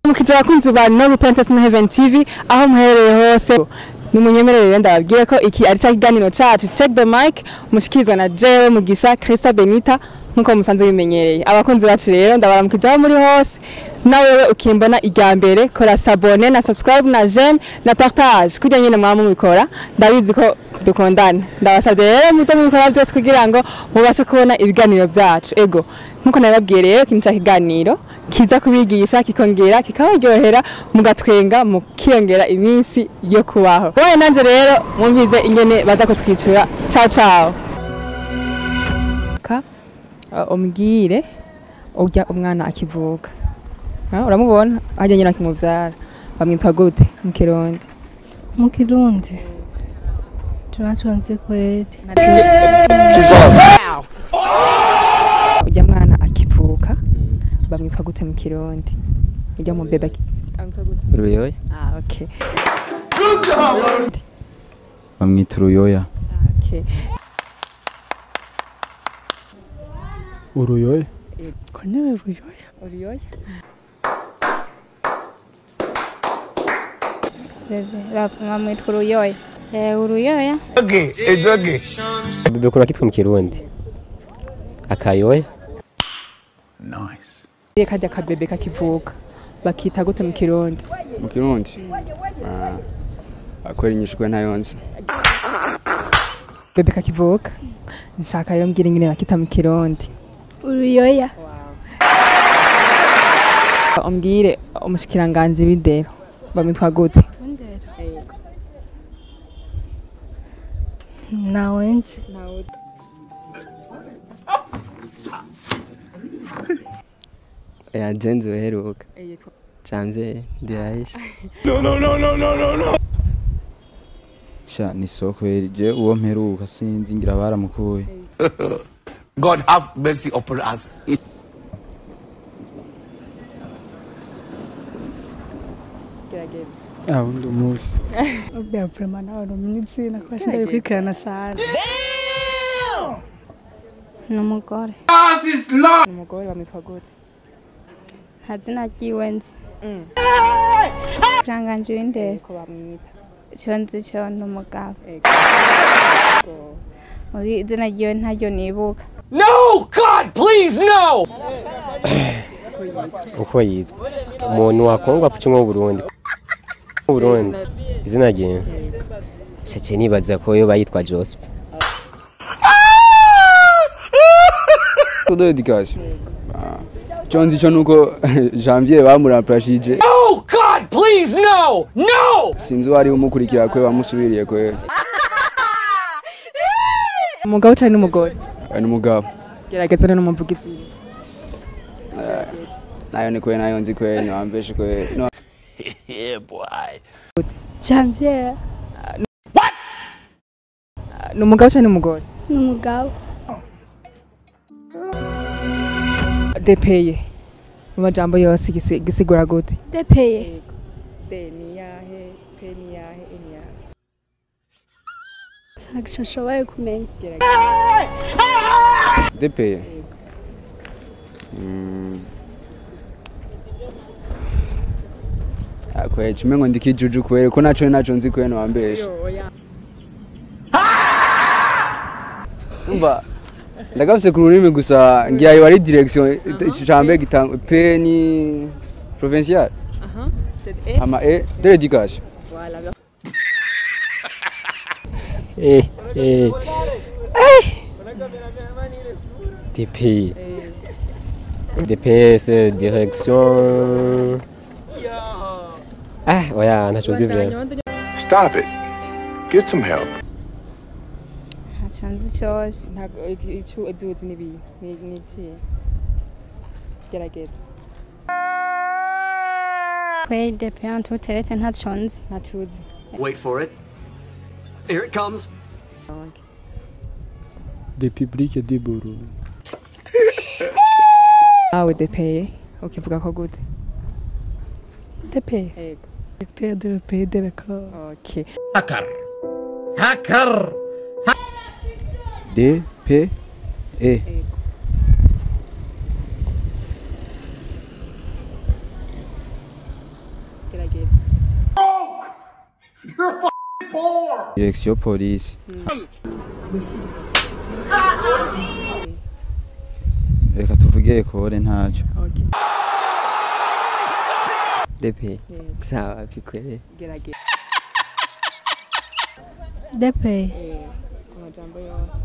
mukije abakunzi ba no Princess na Heaven TV aho muherereye hose nimunyemerere ndababwiye ko iki ari cya kiganiro cacu check the mic mushikizwa na jewe mugisha Krista Benita nkuko musanzwe bimenyereye abakunzi bacu rero ndabaramukije aho muri hose na wewe ukimbona irya mbere kora sabone na subscribe na j'aime na partage kugira nyine mwaba mubikora ndabizi ko dukundana ndabasabye rero muze mubikora byose kugira ngo mubashe kubona ibiganiro byacu ego nkuko nabibabwiye rero iki ni cya kiganiro kiza kubigisha kikongera kikabaryohera mugatwenga mukiyongera iminsi yo kubaho wowe nanjye rero mwumvize ingene baza kutwicura ciao ciao ka uh, umbwire urya umwana akivuka Ah, uramubona harya nyina akimuvyara bamwitwa gute mu kirundi mu kirundi tunatonze kweli urya mwana akivuka bamwitwa gute mu kirundi urya mu bebe aki- bamwitwa gute uruyoya ah okay bamwita uruyoya okay uruyoya ko niwe ruyoya uriyoya bamwitwa uruyoya Eh, uruyoya bebe kuna kitwa mu kirundi akayoya Iyo kajya kabebe kakivuka bakita gute mu kirundi mu kirundi akwera inyishwe ntayo nzi bebe kakivuka nshaka rero mbwira ingene bakita mu kirundi uruyoya umbwire umushikiranganji w'indero bamwitwa gute nawe nzi yagenze uheruka canze ndirahisha sha ni soko je uwo mperuka sinzi ngira baramukuye God have mercy upon us. gerageza ah undi munsi ubya vrema nawe rumwitsi nakuba sindaye kwikirana sana ni umugore umugore bamwitwa gute nta zina ryiwe nzi kiranganje w'indero ko bamwita cyo nzi cyo ni umugabo Ego. muri izina ryiwe ntaryo nibuka No, God, please, no! uko yitwa umuntu wakongwa ku kimwe Burundi mu Burundi izina rye shake nibaza ko yo bayitwa Joseph todo education cyo nzi cyo nuko janvier bamuramplashije No, God, please, no! No! sinzi wari umukurikira kwe bamusubiriye kwe umugabo cyane n'umugore ari n'umugabo gerageza rero n'umuvugizi nayo ni kwe nayo nzi kwe niwambeshe kwe no Yeah, boy. janvier ni umugabo cyane n'umugore ni umugabo depeye mu majambo yose gisi- gisigura gute depeye de ni yahe pe ni yahe e ni yahe ntabwo nshoboye kumenya depeye Mm. Ah, kwe chime ngo ndikijuju kwere ko naco naco nzi kwe niwambeshe umva ndagafise ku rurimi gusa ngiyayo ari direction icambe gitanga P ni provincial ama E de l'éducation eh eh DP DPS direction ah oya ntaco nzi vya Stop it. Get some help. ntacyo nzi cyose ntabwo icyo ibyuzi n'ibi ni ni iki gerageza kweri depeye ntuteretse ntacyo nzi ntatuzi Wait for it. Here it comes. de public de Burundi nawe depeye ukivuga ko gute depeye yego depeye depeye depeye okay Hacker. Hacker. D P E direction police reka tuvuge ekore ntacyo depe sawa pikwere gerageza depe ku majambo yose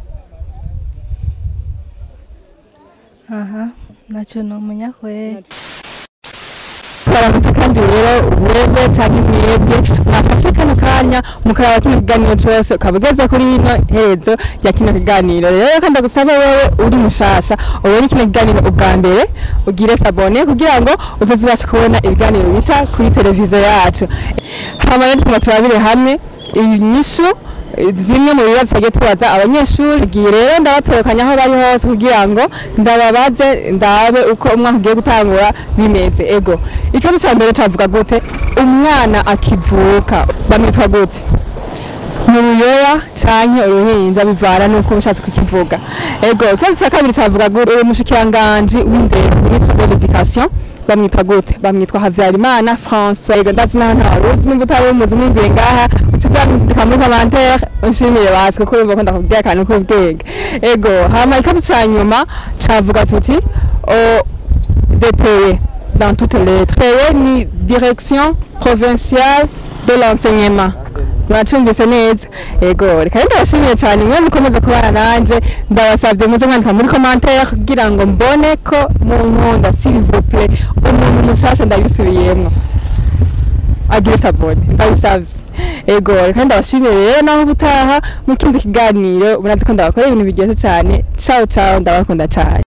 aha ntacyo numenya kweri baramutse kandi rero wewe cyangwa mwebwe mwafashe kano kanya mukaraba kino kiganiro cyose ukaba ugeze kuri ino herezo ya kino kiganiro rero reka ndagusaba wewe uri mushasha ubone kino kiganiro ubwa mbere ugire sabone kugira ngo utazibasha kubona ibiganiro bica kuri televiziyo yacu hama rero tukaba turabire hamwe inyishu zimwe mu bibazo twagiye tubaza abanyeshuri giye rero ndabatorokanya aho bari hose kugira ngo ndababaze ndabe uko umwaka ugiye gutangura bimeze ego ikibazo cya mbere cavuga gute umwana akivuka bamwitwa gute mu ruyoya canke uruhinja bivana nuko ushatse kukivuga ego ikibazo cya kabiri cavuga gute uwo mushikiranganji w'indero ministre de l'éducation bamwitwa gute bamwitwa Havyarimana François ego ndazi naho ntaruzi nimba utari umuzi mwumviye ngaha uca uvyandika muri commentaire unshimire basi kuko urumva ko ndakubwiye akantu k'ubwenge ego hama ikibazo ca nyuma cavuga tuti o DPE dans toutes les lettres DPE ni direction provinciale de l'enseignement mwacumbise neza ego reka rero ndabashimiye cyane mwe mukomeza kubana nanje ndabasabye muze mwandika muri commentaire kugira ngo mbone ko munkunda s'il vous plaît umuntu mushasha ndabisubiyemwo agire sabone ndabisavye ego reka ndabashimiye rero naho ubutaha mu kindi kiganiro murazi ko ndabakorera ibintu biryoshye cyane ciao ciao ndabakunda cyane